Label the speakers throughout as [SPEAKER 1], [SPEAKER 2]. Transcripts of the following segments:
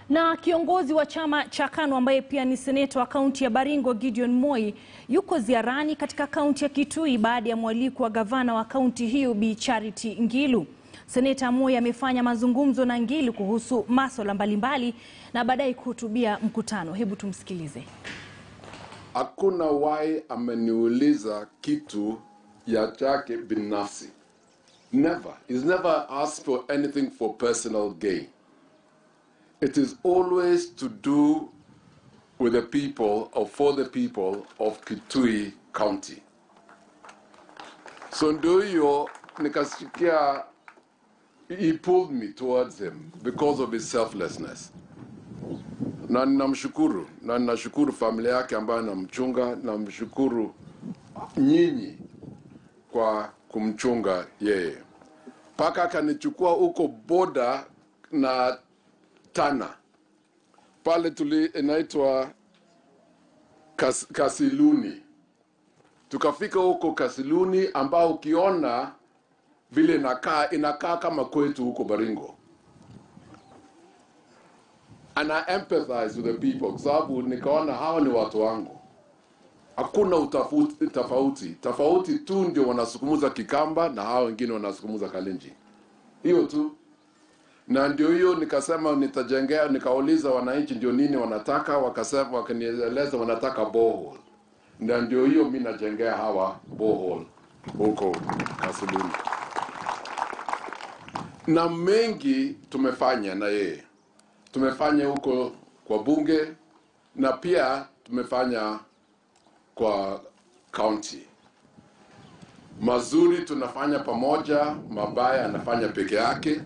[SPEAKER 1] Na kiongozi wa chama cha KANU ambaye pia ni seneta wa kaunti ya Baringo Gideon Moi yuko ziarani katika kaunti ya Kitui baada ya mwaliko wa gavana wa kaunti hiyo Bi Charity Ngilu. Seneta Moi amefanya mazungumzo na Ngilu kuhusu masuala mbalimbali na baadaye kuhutubia mkutano. Hebu tumsikilize.
[SPEAKER 2] Hakuna wai ameniuliza kitu ya chake binafsi. Never. He's never asked for anything for personal gain. It is always to do with the people or for the people of Kitui County. So ndio hiyo nikasikia he pulled me towards him because of his selflessness na ninamshukuru na ninashukuru familia yake ambayo namchunga, namshukuru nyinyi kwa kumchunga yeye, mpaka akanichukua huko boda na Tana pale tuli inaitwa Kas, Kasiluni. Tukafika huko Kasiluni ambao ukiona vile inakaa inakaa kama kwetu huko Baringo and I empathize with the people kwa sababu nikaona hawa ni watu wangu. Hakuna utafuti, tofauti tofauti tu ndio wanasukumuza Kikamba na hawa wengine wanasukumuza Kalenjin, hiyo tu. Na ndio hiyo nikasema nitajengea, nikauliza wananchi ndio nini wanataka, wakasema wakanieleza wanataka borehole, na ndio hiyo mi najengea hawa borehole huko Kasuluni, na mengi tumefanya na yeye tumefanya huko kwa bunge na pia tumefanya kwa county. Mazuri tunafanya pamoja, mabaya anafanya peke yake.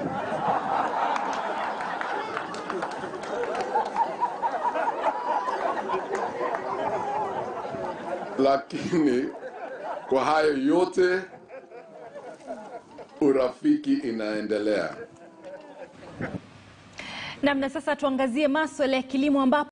[SPEAKER 2] Lakini kwa hayo yote urafiki inaendelea.
[SPEAKER 1] Namna sasa tuangazie masuala ya kilimo ambapo